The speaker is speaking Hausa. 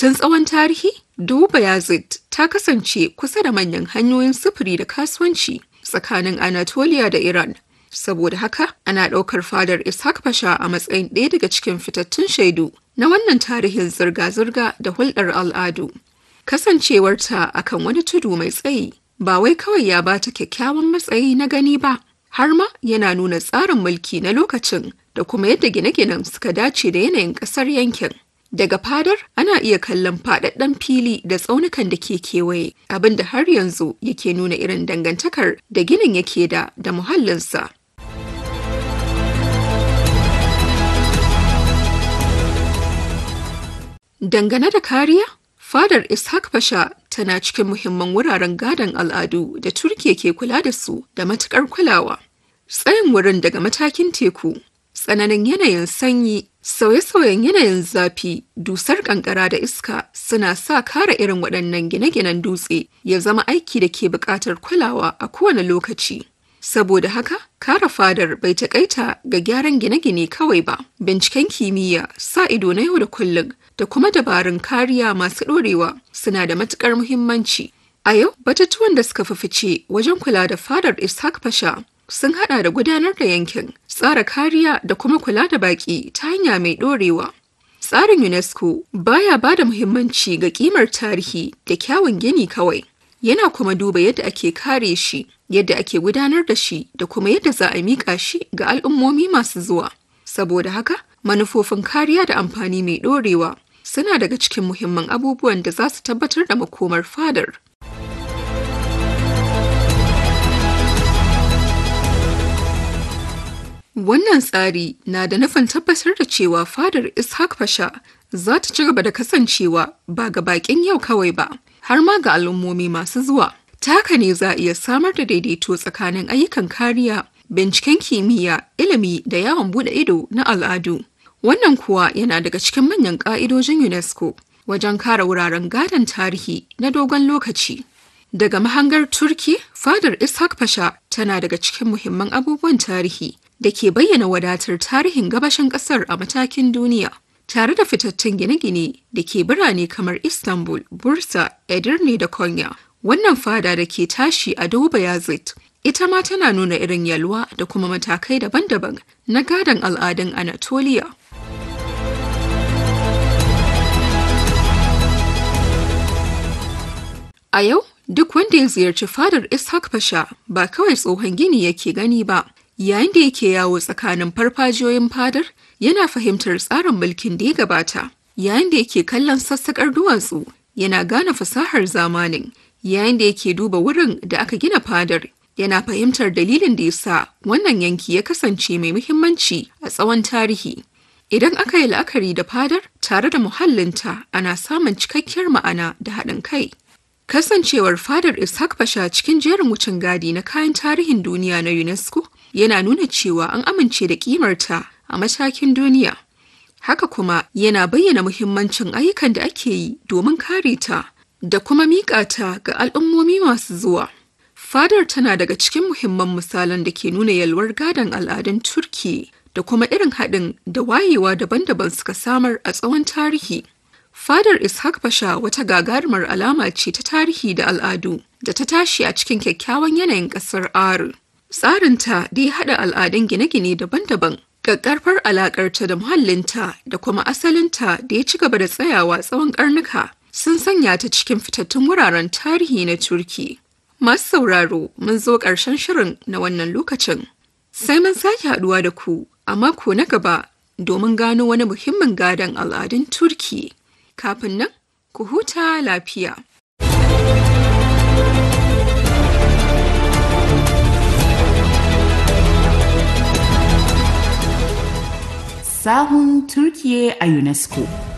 Tun tsawon tarihi, Duba Yazid ta kasance kusa da manyan hanyoyin sufuri da kasuwanci tsakanin Anatolia da Iran. Saboda haka, ana ɗaukar fadar Ishaq Pasha a matsayin ɗaya daga cikin fitattun shaidu na wannan tarihin zirga-zirga da hulɗar al'adu. Kasancewarta akan wani tudu mai tsayi ba wai kawai ya bata kyakkyawan matsayi na gani ba, har ma yana nuna tsarin mulki na lokacin da kuma yadda gine-ginen suka dace da yanayin ƙasar yankin. Daga fadar ana iya kallon faɗaɗɗen fili da tsaunukan da ke kewaye, abin da har yanzu yake nuna irin dangantakar da ginin yake da da muhallinsa. Dangane da kariya, fadar Ishaq Pasha tana cikin muhimman wuraren gadon al'adu da Turkiya ke kula da su da matukar kulawa. Tsayin wurin daga matakin teku, tsananin yanayin sanyi, sauye-sauyen yanayin zafi, dusar kankara da iska suna sa kare irin waɗannan gine-ginen dutse ya zama aiki da ke buƙatar kulawa a kowane lokaci. Saboda haka, kare fadar bai taƙaita ga gyaran gine-gine kawai ba, binciken kimiyya, sa ido na yau da kullum, da kuma dabarun kariya masu ɗorewa suna da matuƙar muhimmanci. A yau, batutuwan da suka fi fice wajen kula da fadar Ishaq Pasha sun hada da gudanar da yankin, tsara kariya da kuma kula da baƙi ta hanya mai ɗorewa. Tsarin UNESCO baya ba da muhimmanci ga ƙimar tarihi da kyawun gini kawai. Yana kuma duba yadda ake kare shi, yadda ake gudanar da shi da kuma yadda za a miƙa shi ga al'ummomi masu zuwa. Saboda haka, manufofin kariya da amfani mai ɗorewa suna daga cikin muhimman abubuwan da za su tabbatar da makomar fadar. Wannan tsari na da nufin tabbatar da cewa fadar Ishaq Pasha za ta ci gaba da kasancewa ba ga bakin yau kawai ba, har ma ga al'ummomi masu zuwa. Ta haka ne za a iya samar da daidaito tsakanin ayyukan kariya, binciken kimiyya, ilimi da yawon bude ido na al'adu. Wannan kuwa yana daga cikin manyan ƙa'idojin UNESCO wajen kare wuraren gadon tarihi na dogon lokaci. Daga mahangar Turki, fadar Ishaq Pasha tana daga cikin muhimman abubuwan tarihi da ke bayyana wadatar tarihin gabashin ƙasar a matakin duniya. Tare da fitattun gine-gine da ke birane kamar Istanbul, Bursa, Edirne da Konya, wannan fada da ke tashi a Doba Yazid ita ma tana nuna irin yalwa da kuma matakai daban-daban na gadon al'adun Anatolia. A yau, duk wanda ya ziyarci fadar Ishaq Pasha ba kawai tsohon gini yake gani ba, yayin da yake yawo tsakanin farfajiyoyin fadar yana fahimtar tsarin mulkin da ya gabata, yayin da yake kallon sassaƙar duwatsu yana gane fasahar zamanin, yayin da yake duba wurin da aka gina fadar yana fahimtar dalilin da ya sa wannan yanki ya kasance mai muhimmanci a tsawon tarihi. Idan aka yi la'akari da fadar tare da muhallinta ana samun cikakkiyar ma'ana da haɗin kai. Kasancewar fadar Ishaq Pasha cikin jerin wucin gadi na kayan tarihin duniya na UNESCO yana nuna cewa an amince da kimarta a matakin duniya. Haka kuma yana bayyana muhimmancin ayyukan da ake yi domin kare ta da kuma miƙa ta ga al'ummomi masu zuwa. Fadar tana daga cikin muhimman misalan da ke nuna yalwar gadon al'adun Turki da kuma irin haɗin da wayewa daban-daban suka samar a tsawon tarihi. Fadar Ishaq Pasha wata gagarumar alama ce ta tarihi da al'adu da ta tashi a cikin kyakkyawan yanayin ƙasar Aru. Tsarinta da ya haɗa al'adun gine-gine daban-daban, ƙaƙƙarfar alaƙarta da muhallinta da kuma asalinta da ya ci gaba da tsayawa tsawon ƙarnuka sun sanya ta cikin fitattun wuraren tarihi na Turki. Masu sauraro mun zo ƙarshen shirin na wannan lokacin. Sai mun sake haɗuwa da ku a mako na gaba domin gano wani muhimmin gadon al'adun Turki. Kafin nan, ku huta lafiya. sahun Turkiye a UNESCO.